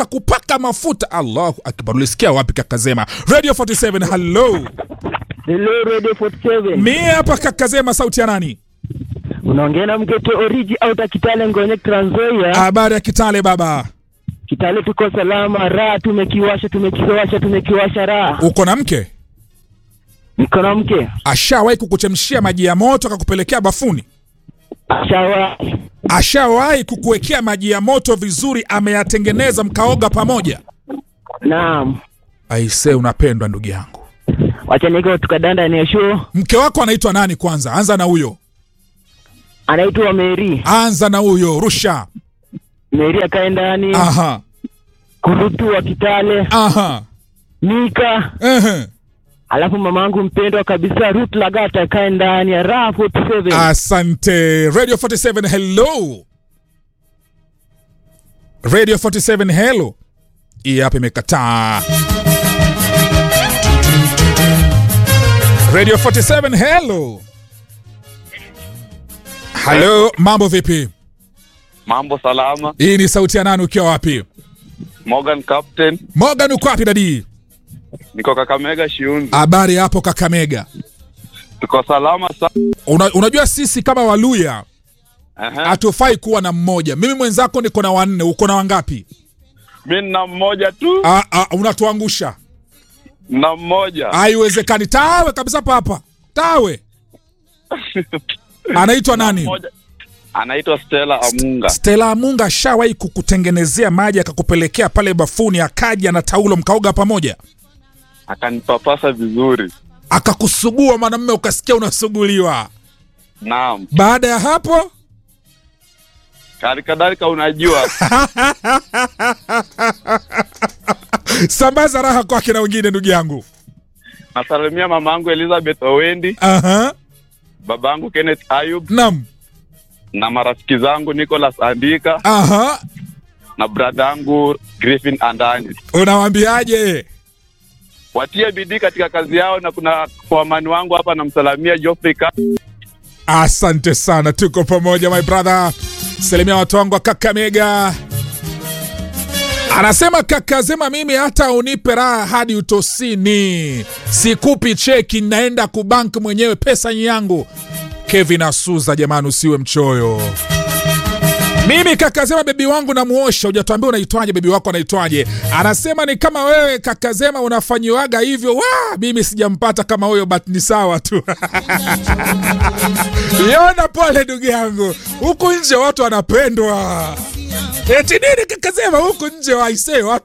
kupaka mafuta. Allahu akbar! Ulisikia wapi Kakazema? Radio 47, hello. Hello Radio 47. Mi hapa Kakazema, sauti ya nani? Unaongea na mgeto oriji au ta Kitale Ngonye Trans Nzoia. Habari ya Kitale baba, Kitale tuko salama, raha tumekiwasha, tumekiwasha, tumekiwasha raha. uko na mke? Niko na mke. Ashawahi kukuchemshia maji ya moto akakupelekea bafuni? Shawa. Ashawahi kukuwekea maji ya moto vizuri, ameyatengeneza mkaoga pamoja? Naam. Aise, unapendwa ndugu yangu. Wacha niko tukadanda ni show. Mke wako anaitwa nani kwanza? Anza na huyo, Anaitwa Mary. anza na huyo, rusha. Mary akae ndani. Aha, Kurutu wa Kitale. aha, Mika. ehe. Alafu mamangu mpendwa kabisa Ruth Lagata akae ndani ya raha 47. Asante. Radio 47, hello. Radio 47, hello. Hii hapa imekataa. Radio 47, hello. Hello, mambo vipi? Mambo salama. Hii ni sauti ya nani ukiwa wapi? Morgan Captain, Morgan uko wapi dadi? niko Kakamega Shiunzi. Habari hapo Kakamega. Tuko salama sana. Una, unajua sisi kama Waluya Aha. hatufai kuwa na mmoja. Mimi mwenzako niko na wanne, uko na wangapi? Mimi nina mmoja tu, Ah, ah, unatuangusha. na mmoja. Haiwezekani. Tawe kabisa papa. Tawe. Anaitwa nani? Mmoja. Anaitwa Stella Amunga. Stella Amunga ashawahi kukutengenezea maji akakupelekea pale bafuni akaja na taulo mkaoga pamoja. Akanipapasa vizuri. Akakusugua mwanamume ukasikia unasuguliwa. Naam. Baada ya hapo Hali kadhalika unajua sambaza raha kwake na wengine ndugu yangu. nasalimia mamangu Elizabeth Owendi, Aha. babangu Kenneth Ayub Naam. na marafiki zangu Nicholas Andika Aha. na bradangu Griffin Andani. Unawaambiaje? Watie bidii katika kazi yao, na kuna kwamani wangu hapa namsalamia Geoffrey Ka Asante sana, tuko pamoja my brother. Salimia watu wangu wa Kakamega. Anasema kaka Zema, mimi hata unipe raha hadi utosini, sikupi cheki, naenda kubank mwenyewe, pesa ni yangu. Kevin Asuza, jamani, usiwe mchoyo. Mimi kakazema bebi wangu namuosha, hujatuambia unaitwaje, bebi wako anaitwaje? Anasema ni kama wewe kakazema unafanyiwaga hivyo. Wa, mimi sijampata kama huyo, but ni sawa tu. Yona, pole ndugu yangu, huku nje watu wanapendwa. Eti nini kakazema, huku nje waisee watu